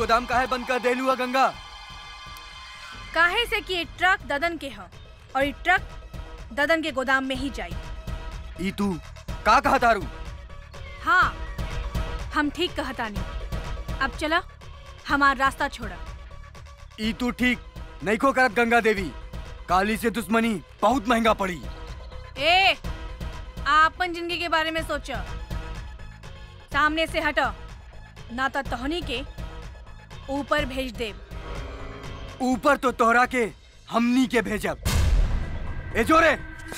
गोदाम काहे बंद कर देलू है गंगा काहे से कि ये ट्रक ददन के ह और ये ट्रक ददन के गोदाम में ही जाई ई तू का कहा तारू हाँ हम ठीक कहतानी अब चला हमार रास्ता छोड़ा ई तू ठीक नहीं को करत गंगा देवी काली से दुश्मनी बहुत महंगा पड़ी ए आपन जिंदगी के बारे में सोच सामने से हट ना तो तोहनी के ऊपर भेज दे ऊपर तो तोहरा के हमनी के भेजब ए जोरे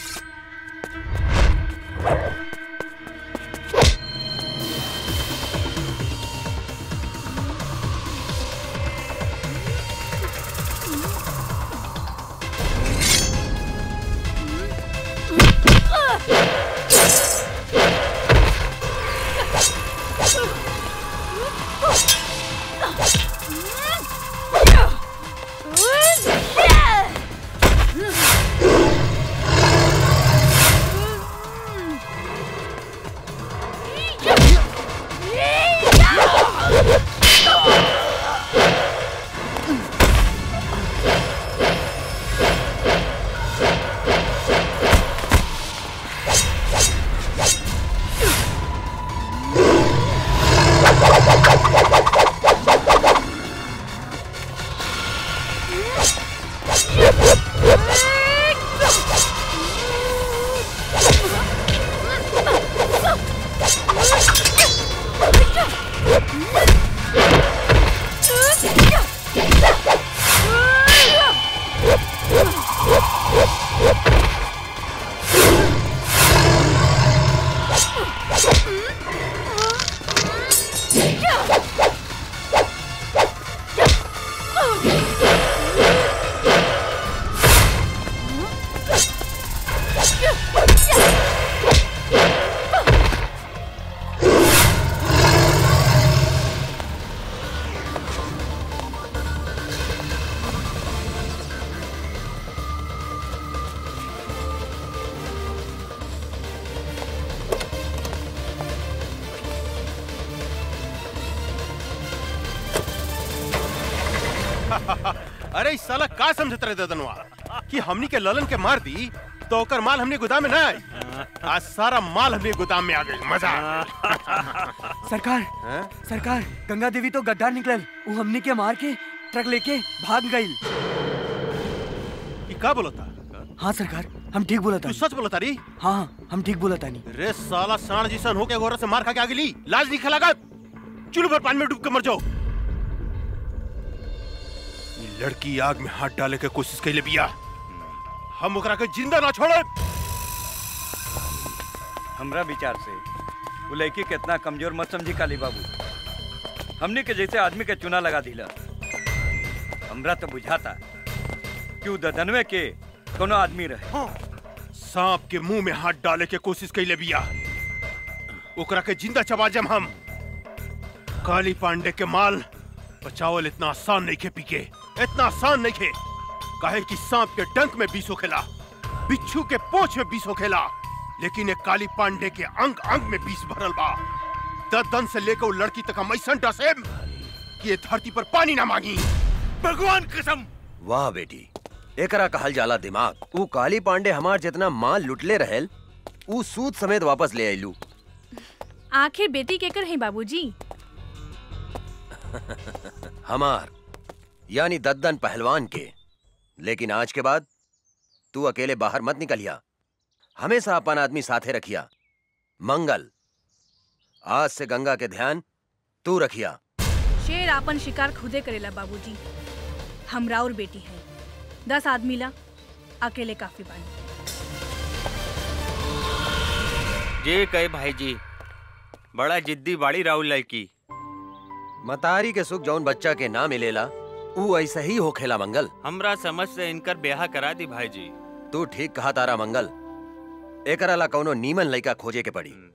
अरे इस साला का समझत रहे ददनवा कि हमनी के ललन के मार दी तो ओकर माल हमने गोदाम में ना आई आज सारा माल हमने गोदाम में आ गई मजा आ गई। सरकार हैं? सरकार गंगा देवी तो गद्दार निकलल वो हमनी के मार के ट्रक लेके भाग गई ई का बोलता हाँ सरकार हम ठीक बोला तू था सच बोलता री हाँ हम ठीक बोला तानी रे साला साण जिसन होके गोरा से मार खा के आ गेली लाज नहीं खलागा चुल्लू भर पानी में डूब के मर जाओ ई लड़की आग में हाथ डाले के कोशिश कैले बिया हम ओकरा के जिंदा ना छोड़े हमरा विचार से वो लड़की कितना कमजोर मत समझी काली बाबू हमने के जैसे आदमी के चुना लगा दिला हमरा तो बुझाता कि वो ददनवे के कोनो आदमी रहे सांप के मुंह में हाथ डाले के कोशिश कैले बिया ओकरा के जिंदा चबा जम हम काली पांडे के माल बचावल इतना आसान नहीं खे पीके इतना आसान नहीं खे काहे कि सांप के डंक में बीस होखेला बिच्छू के पोछ में बीस होखेला लेकिन एक काली पांडे के अंग अंग में बीस भरल बा दन से लेकर वो लड़की तक हम ऐसा डसे कि ये धरती पर पानी ना मांगी भगवान कसम वाह बेटी एकरा कहल जाला दिमाग ऊ काली पांडे हमार जितना माल लुटले रहेल ऊ सूद समेत वापस ले आइलू आखिर बेटी केकर है बाबूजी हमार यानी दद्दन पहलवान के लेकिन आज के बाद तू अकेले बाहर मत निकलिया हमेशा अपन आदमी साथे रखिया मंगल आज से गंगा के ध्यान तू रखिया शेर आपन शिकार खुदे करेला बाबूजी हमरा और बेटी है दस आदमी ला अकेले काफी बानी जे कहे भाई जी बड़ा जिद्दी बाड़ी राहुल लड़की मतारी के सुख जौन बच्चा के ना मिलेला ऊ ऐसे ही होखेला मंगल हमरा समझ से इनकर ब्याह करा दी भाई जी तू ठीक कहा तारा मंगल एकरा ला कौनो नीमन लइका खोजे के पड़ी